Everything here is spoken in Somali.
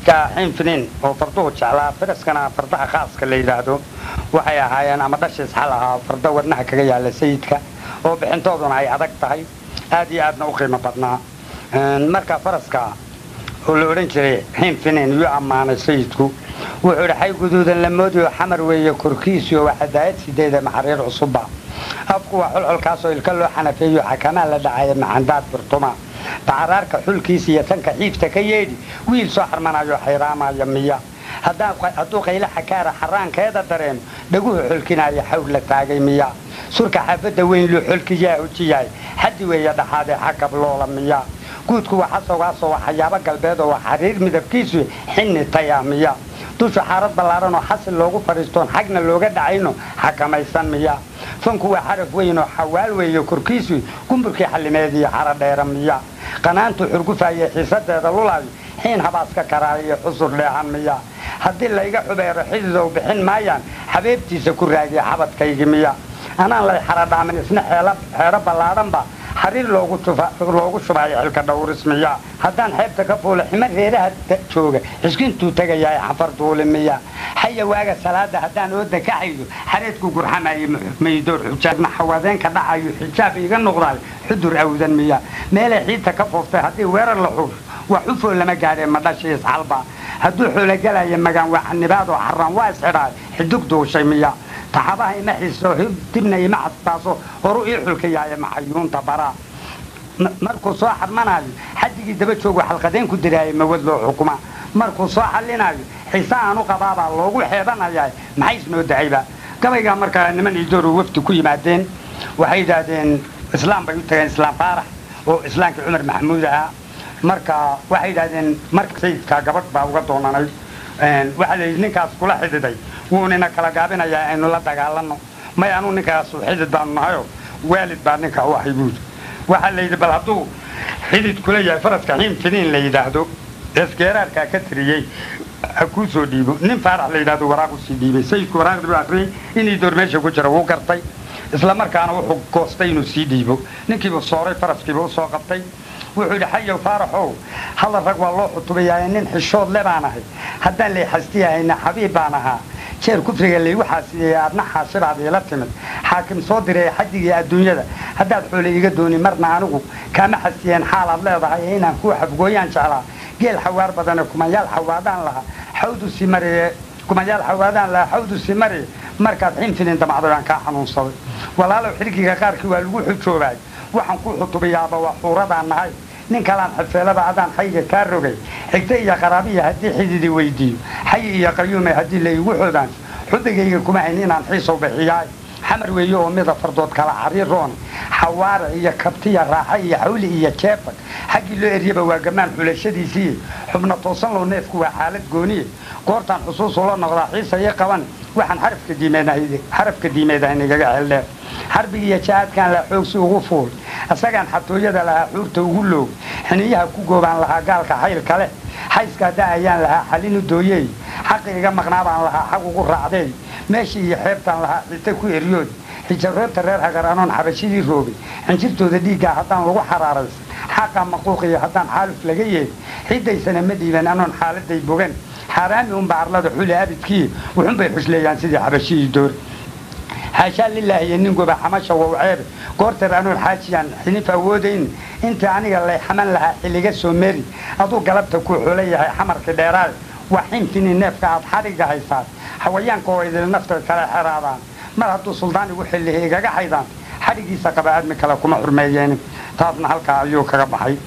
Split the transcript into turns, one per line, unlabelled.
sayidka xinfinin oo farduhu jeclaa faraskana fardaha khaaska la yidhaahdo waxay ahaayeen ama dhashiis xal ahaa farda wadnaha kaga yaala sayidka oo bixintooduna ay adag tahay aad iyo aadna u qiimo badnaa marka faraska oo la odhan jiray xinfinin yuu ammaanay sayidku wuxuu idhi xay guduudan la moodiyo xamar weeye korkiisiyo waa xadaayad sideeda maxariir cusubba afku waa xolxolkaasoo ilka loo xanafeeyo xakamaa la dhacaya macandaad burtuma bacaraarka xulkiisa iyo tanka xiifta ka yeedhi wiil soo xarmanayo xayraamaya miya hadduu qaylo xakaara xaraankeeda dareemo dhaguhu xolkinaya xawr la taagay miya surka xaafadda weyn luu xolkiyaa hojiyahay xaddi weeye dhaxaadee xakab loola miya guudku waa xasowgaasoo waa xayaabo galbeed oo waa xariir midabkiisu xinni taya miya dushu xaarad ballaaran oo xasil loogu fadhiistoon xagna looga dhacayno xakamaysan miya fanku waa xaraf weyn oo xawaal weeye korkiisu gumburkii xallimeed iyo xara dheera miya qanaantu xurgufaye xiisadeeda lulaayo xiin habaaska karaaya iyo xusur dheehan miya haddii layga xubeero xididow bixin maayaan xabeebtiisa ku raagiya xabadkaygi miya anaan lay xaradhaamin isna xeero ballaadhanba xariir loogu shubayo xilka dhawris miya haddaan xeebta ka fuula xima reeraha jooga xiskintuu tegayahay xafar duuli miya xaya waaga salaada haddaan ooda ka xaydo xareedku gurxamayo maydoor xujaadma xawadeenka dhacayo xijaab iga noqdayo xudur awdan miya meelay xiidta ka fooftay haddii weerar la xuusho waa xufoo lama gaadhee madhashiis xalba hadduu xoologalayo magaan waa xanibaadoo xaraan waa isxidhaayo xidug duushay miya taxabaha ima xiiso dibna ima xastaaso horu ii xulka yaaya maxayuunta baraa markuu soo xarmanaayo xadigii daba joogu xalqadeen ku diraayo mawad loo xukuma markuu soo xallinayo xiise aan u qabaabaa loogu xeebanayaa maxay isnoo dahayba gabaygaa markaa niman iidooru wafdi ku yimaadeen waxay yidhaahdeen islaam bay u tageen islaam faarax oo islaamkii cumar maxamuud ahaa marka waxay yidhahdeen marka sayidkaa gabadh baa uga doonanay waxaa la yidhi ninkaas kula xididay wuunina kala gaabinayaa aynu la dagaalanno may anuu ninkaasu xidid baanu nahayo waalid baa ninka u ahay buudi waxaa la yidhi bal hadduu xidid kula yahay faraska xiin finiin la yidhaahdo esgeeraarkaa ka tiriyey ha kuu soo dhiibo nin faarax la yidhahdo waraaq usii dhiibay sayidku waraaqdii buu akriyey inii door meesha ku jira wuu gartay isla markaana wuxuu goostay inuu sii dhiibo ninkiibuu sooray faraskiiba u soo qabtay wuxuu yidhi xayow faaraxow halla rag waa loo xutubayaa nin xishood le baan ahay haddaan lay xastiyahayna xabiib baan ahaa jeer kufriga laygu xaasideeyey aadna xaashibaad iila timid xaakim soo diray xadigii adduunyada haddaad xoole iga dooni marna anigu kaama xastiyeen xaalaad leedahay inaan kuu xafgooyaan jeclaa geel xawaar badane kumayaal xawaadaan lahaa xawdu si mariye kumayaal xawaadaan lahaa xawdu si mariye markaad xinfinin damacday aan kaa xanuunsaday walaalow xirgiga qaarkii waa lagu xujoobaay waxaan ku xutubayaaba waa xuuradaan nahay nin kalaan xafeelaba adaan xayga kaa rogay xigta iyo qaraabiya haddii xididi weydiiyo xayi iyo qayuume haddii laygu xoodaan xubigayga kuma hayn inaan xiisow bixiyaay xamar weeye oo mida fardood kala cariiroon xawaare iyo kabtiya raaxa iyo xawli iyo jeefag xaggii loo eryaba waa gamaan xulashadiisii xubna toosan low neefku waa xaalad gooniye goortaan xusuusu la noqdaa xiisaya qaban waxaan xarafka diimeedahay nagaga ceeldheer xarbigi iyo jahaadkaan lahaa xoogsi ugu fuul isagaan xatooyada lahaa xuurta ugu loog xiniyaha ku goobaan lahaa gaalka xaylka leh xayska hadda ayaan lahaa xalinu dooyey xaqi iga maqnaabaan lahaa xaq ugu raacdeey meeshii iyo xeebtaan lahaa xita ku eryood xijaroobta reer hagar anoon xabashidii roogay xinjirtooda dhiiggaa haddaan lagu xaraaraysan xaqa maquuqiyo haddaan xaaluf laga yeeli xidaysana ma dhiiban anoon xaaladay bogan xaaraami unba arlada xuli abidkii wuxunbay xusleeyaan sidii xabashidii door xaashaa lilaahi iyo nin goba xamasha wow ceebe goorteer anoon xaajiyaan xinif awoodayn intii aniga lay xaman lahaa xilliga soo meri aduu galabta ku xula yahay xamarkii dheeraay waa xinfini neefka aad xadhigga haysaad xawayaanka oo idil nafta kala xeraadaan mar hadduu suldaan igu xillihi igaga xaydaan xadhiggiisa qaba aadmi kale kuma xurmeeyeen taasna halkaa ayuu kaga baxay